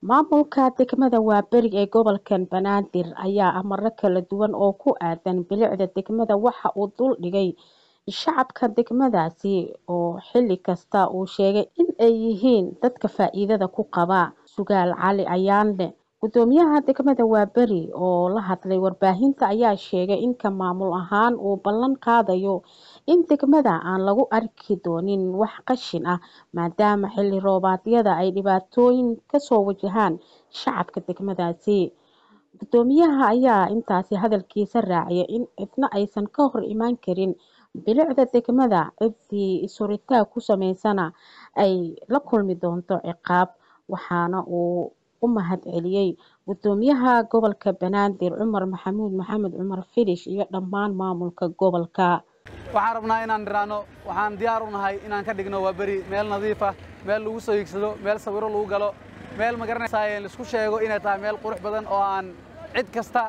maamulka degmada waaberi ee gobolkan banaadir ayaa amaro kala duwan oo ku aadan bilicda degmada waxa uu dul dhigay shacabka degmadaasi oo xili kasta uu sheegay in ay yihiin dadka faa-iidada ku qaba sugaal cali ayaanle gudoomiyaha degmada waaberi oo la hadlay warbaahinta ayaa sheegay in ka maamul ahaan uu ballan qaadayo in degmada aan lagu arki doonin wax qashin ah maadaama xilli roobaadyada ay dhibaatooyin kasoo wajahaan shacabka degmadaasi gudoomiyaha ayaa intaasi hadalkiisa raaciyay in cidna aysan ka hor imaan karin bilicda degmada ciddii isuritaag ku sameysana ay la kulmi doonto ciqaab waxaana uu u mahad celiyey gudoomiyaha gobolka banaadir cumar maxamuud maxamed cumar filish iyo dhammaan maamulka gobolka waxaan rabnaa inaan dhiraano waxaan diyaar u nahay inaan ka dhigno waa beri meel nadiif ah meel lagu soo hiigsado meel sawiro lagu galo meel magaranaysaa laisku sheego inay tahay meel qurux badan oo aan cid kasta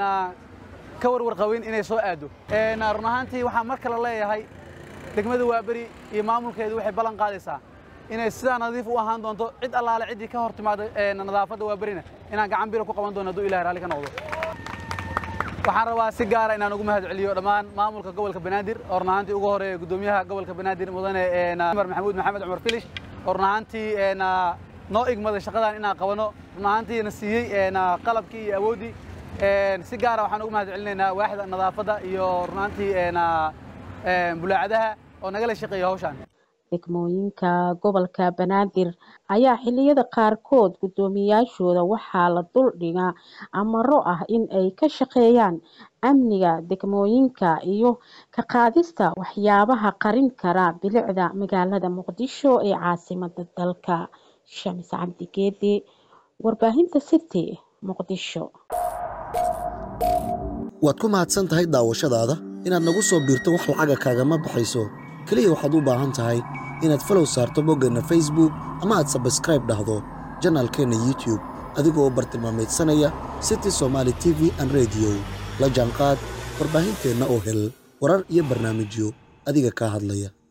ka warwarqabin inay soo aado run ahaantii waxaan mar kale leeyahay degmada waaberi iyo maamulkeedu waxay ballan qaadaysaa inay sidaa nadiif u ahaan doonto cid allaale ciddii ka hor timaada nadaafadda waaberina inaan gacan bilo ku qaban doono hadduu ilahay raalli ka noqdo waxaan rabaa si gaara inaan ugu mahad celiyo dhammaan maamulka gobolka banaadir oo run ahaantii ugu horeeya gudoomiyaha gobolka banaadir mudane cumar maxamuud maxamed cumar filish oo run ahaantii noo igmaday shaqadan inaan qabano run ahaantiina siiyey qalabkii iyo awooddii si gaara waxaan ugu mahad celinaynaa waaxda nadaafadda iyo run ahaantii bulaacadaha oo nagala shaqeeya hawshaan degmooyinka gobolka banaadir ayaa xiliyada qaarkood guddoomiyaashooda waxaa la dul dhigaa amaro ah in ay ka shaqeeyaan amniga degmooyinka iyo ka qaadista waxyaabaha qarin kara bilicda magaalada muqdisho ee caasimada dalka shamis cabdi geedi warbaahinta city muqdisho waad ku mahadsan tahay daawashadaada inaad nagu soo biirto wax lacaga kaagama baxayso keliya waxaad u baahan tahay inaad falow saarto boggeenna facebook ama aad sabskraib dhahdo janaalkeenna youtube adigoo bartilmaamaydsanaya city somaali t v an rediyo la jaanqaad warbaahinteenna oo hel warar iyo barnaamijyo adiga kaa hadlaya